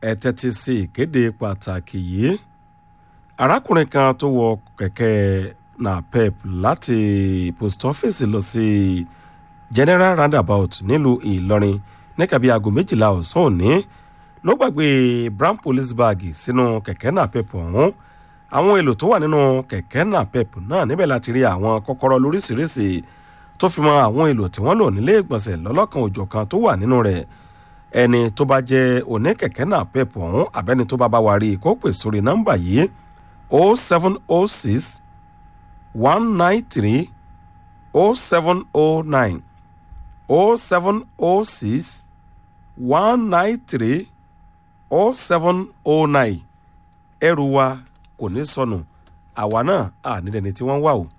ẹ tẹ́tí sí ìkéde pàtàkì yìí arákùnrin kan tó wọ kẹ̀kẹ́ napep láti post office lọ sí general roundabout nílùú ìlọrin níkàbí aago méjìlá ọ̀sán òní ló gbàgbé brown police bag sínú kẹ̀kẹ́ napep ọ̀hún àwọn èlò tó wà nínú kẹ̀kẹ́ napep náà níbẹ̀ láti rí àwọn kọ́kọ́rọ́ lóríṣiríṣi tó fi mọ àwọn èlò tí wọ́n lò nílé ìgbọ̀nsẹ̀ lọ́lọ́kan òjọ̀kan tó wà nínú rẹ̀ ẹni tó bá jẹ́ oníkẹ̀kẹ́ napep ọ̀hún àbẹ́ni tó bá bá wa rí i kó pè sórí nọ́mbà yìí o seven o six one nine three o seven o nine o seven o six one nine three o seven o nine ẹrù wa kò ní sọnù àwa náà à nílẹ̀ ni tí wọ́n wà o.